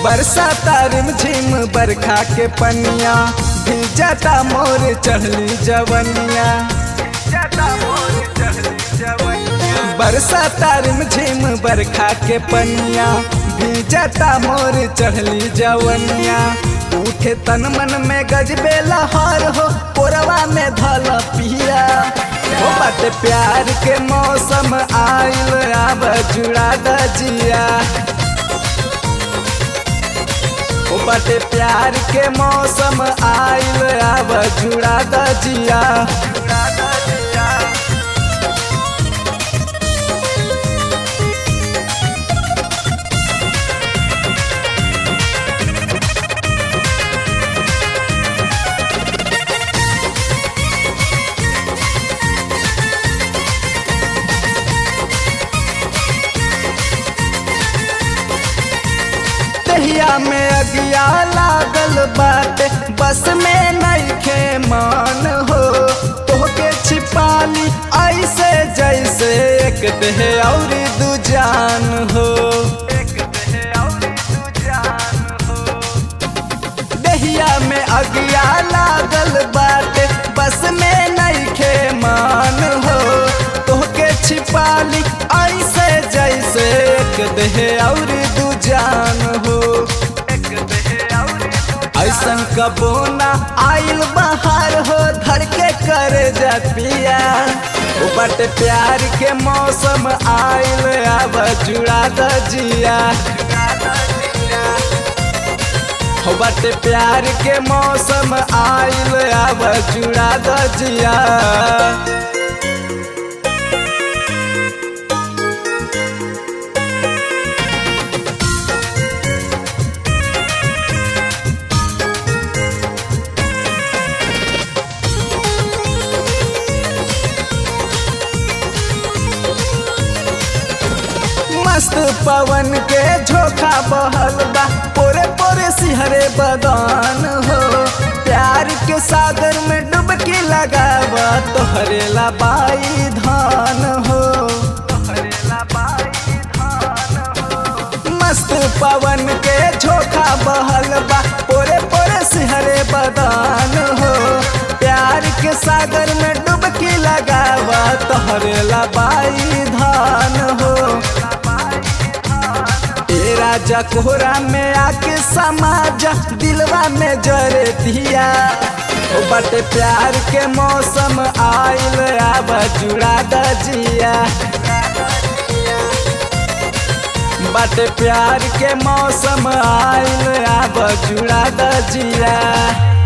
बरसा तारिम झिम बरखा के पनिया भिजता मोर चढ़ली जवनिया बरसा तारिम झिम बरखा के पनिया भिजता मोर चढ़ली जवनिया उठे तन मन में गजबे लहर हो पोरवा में धल पिया हो बाटे प्यार के मौसम आइल अब जुड़ा दजिया ओ बाटे प्यार के मौसम आइल अब जुड़ा दजिया दहिया में अगिया लागल बाटे बस में नइखे मान हो तोहके छिपाली ऐसे जैसे एक देह और दू जान हो दहिया में अगिया लागल बाटे बस में नइखे मान हो तोहके छिपाली ऐसे जैसे एक देह और दू जान हो ऐसन कबो ना आइल बाहर हो धर के कर जा पिया ओ बट प्यार के मौसम आइल अब जुड़ा दजिया हो बट प्यार के मौसम आइल अब जुड़ा दजिया मस्त पवन के झोंका बहल बा पोरे पोरे सिहरे बदान हो प्यार के सागर में डुबकी लगावा तोहरे ला बाई धान हो मस्त पवन के झोंका बहल बा पोरे पोरे सिहरे बदान हो प्यार के सागर में डुबकी लगावा तोहरे ला बाई धान हो ए राजा कोहरा में आके समाजा दिलवा में जरे दिया ओ बटे प्यार के मौसम आइल अब जुड़ा दजिया बटे प्यार के मौसम आइल अब जुड़ा दजिया